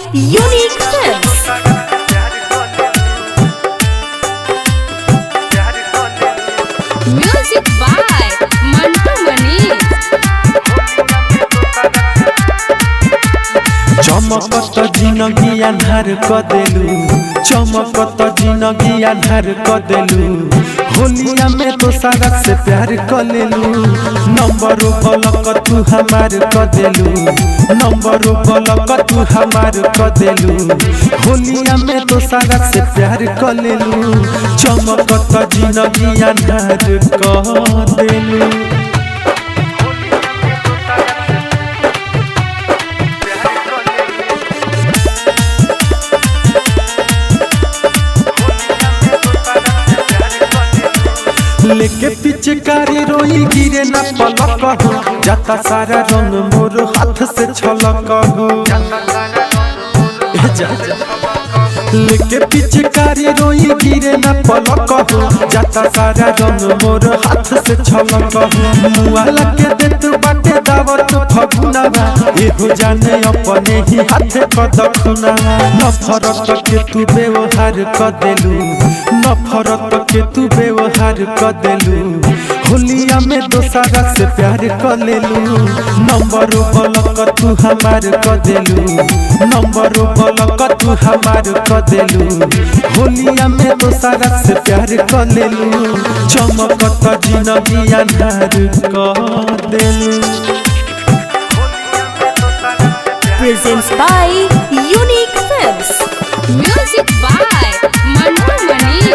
Unique Films. Music by Mantu Mani. चमकत जिनगी अन्हार क देलू चमकत जिनगी अन्हार क देलू होलिया में तो सारा से प्यार क लेलू नंबर बलक तू हमार क देलू नंबर बलक तू हमार क देलू होलिया में तो सारा से प्यार क लेलू चमकत जिनगी अन्हार क देलू लेके पिचकारी रोई गिरे न पलक हो जाता सारा रंग मोर हाथ से छलक हो ए जा जा। लेके पिचकारी रोई गिरे न पलक हो जाता सारा रंग मोर हाथ से छलक हो मुआला के देत बाटे दावत फगुनावा एहो जाने अपने ही हाथ क दखुनावा नफरत के तू व्यवहार क देलू नफरत के तू व्यवहार क देलू होलिया में दोसरा से प्यार क लेलू नंबर बलक तू हमार क देलू नंबर बलक तू हमार क देलू होलिया में दोसरा से प्यार क लेलू चमकत जिनगी अन्हार क देलू Presents by Unique Films. Music by Mantu Mani.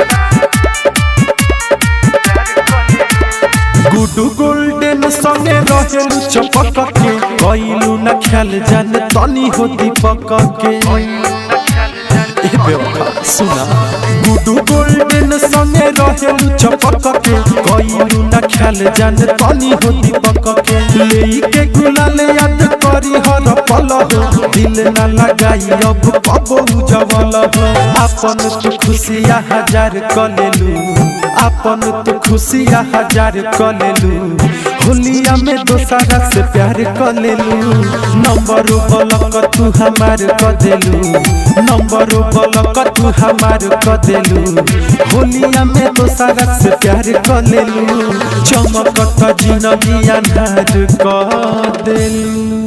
Guddu golden संगे रहेलू चपक के कइलू न ख्याल जान तनी हो दीपक के ए बेवफा सुना गुडू गोल्डन संगे रहेलू चपक के कइलू न ख्याल जान तनी हो दीपक के लेई के गुलाल याद करी हर पल हो दिल न लगाई अब कबो जवल हो अपन तू खुशिया हजार कलेलू अपन तो खुशिया हजार क लेलू होलिया में दोसरा से प्यार क लेलू नंबर बलक तू हमार क देलू नंबर बलक तू हमार क देलू होलिया में दोसरा से प्यार क लेलू चमकत जिनगी अन्हार क देलू